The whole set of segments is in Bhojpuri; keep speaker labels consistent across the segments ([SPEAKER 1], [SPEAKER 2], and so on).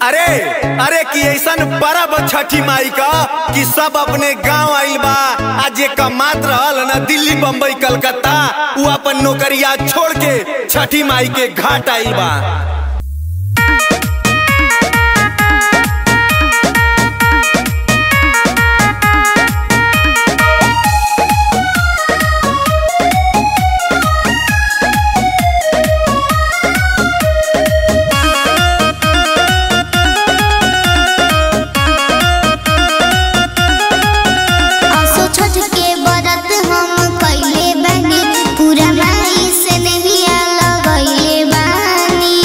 [SPEAKER 1] अरे अरे कि ऐसन परब छठी माई का कि सब अपने गांव आइल बा आज एक मात रहल न दिल्ली बम्बई कलकत्ता उ अपन नौकरिया छोड़ के छठी माई के घाट आइल बा
[SPEAKER 2] असो छठ के बरत हम कइले बानी पूरा माई से नहिया लगइले बानी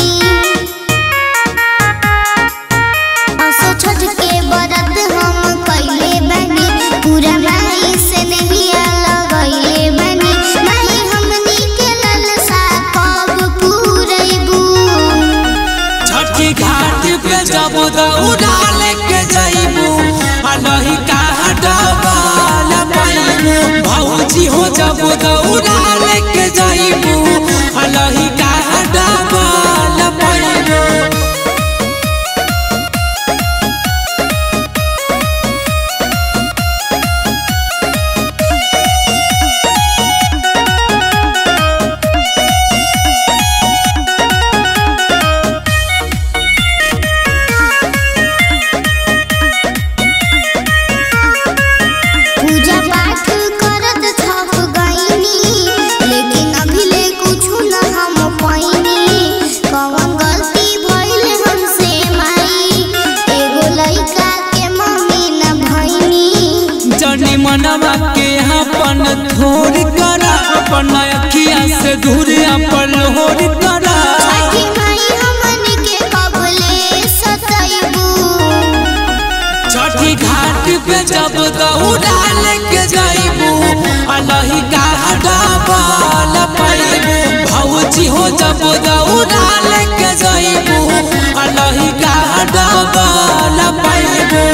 [SPEAKER 2] असो छठ के बरत हम कइले बानी पूरा माई से नहिया लगइले बानी माई हमनी के ललसा कब पूरैबू
[SPEAKER 3] छठी घाट पे जब दौड़ा लेके जइबू अलही कहा डबल पैबू भौजी हो जब दौड़ा लेके जइबू अलही कहा डबल पैबू
[SPEAKER 2] पूजा पाठ करत थक गईनी लेकिन अभी ले कुछु न हम पाइनी कौन गलती भइल हमसे माई एगो लइका के मम्मी न भइनी
[SPEAKER 3] जनी मनवा के अपन थोड़ करा अपन अखिया से दूर अपन होड़ करा
[SPEAKER 2] छठी माई हमन के कबले सतैबू
[SPEAKER 3] छठी घाट पे जब दौड़ा लेके जइबू अलही का डबल पैबू भौजी हो जब दौड़ा लेके जइबू अलही का डबल पैबू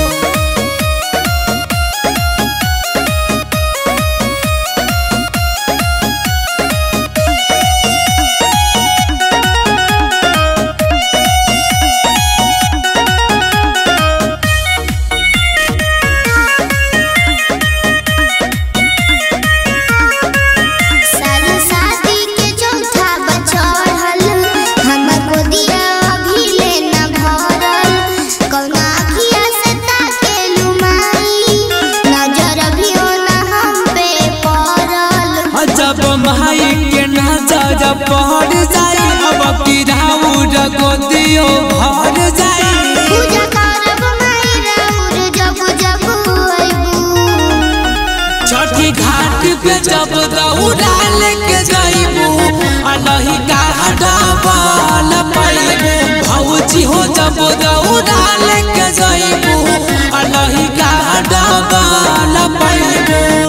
[SPEAKER 2] साल शादी के चौथा बचड़ल हमर गोदिया अभी ले न भरल कौना अखिया से ताकेलू माई नजर भी न हम पे पड़ल
[SPEAKER 3] जब माई के नजर पड़ जाई अब किराउर गोदियो भर जाई
[SPEAKER 2] पूजा करब माई राउर जब जब अइबू
[SPEAKER 3] छठी घाट पे जब दौड़ा लेके जइबू अलही का डबल पैबू भौजी हो जब दौड़ा लेके जइबू अलही का डबल पैबू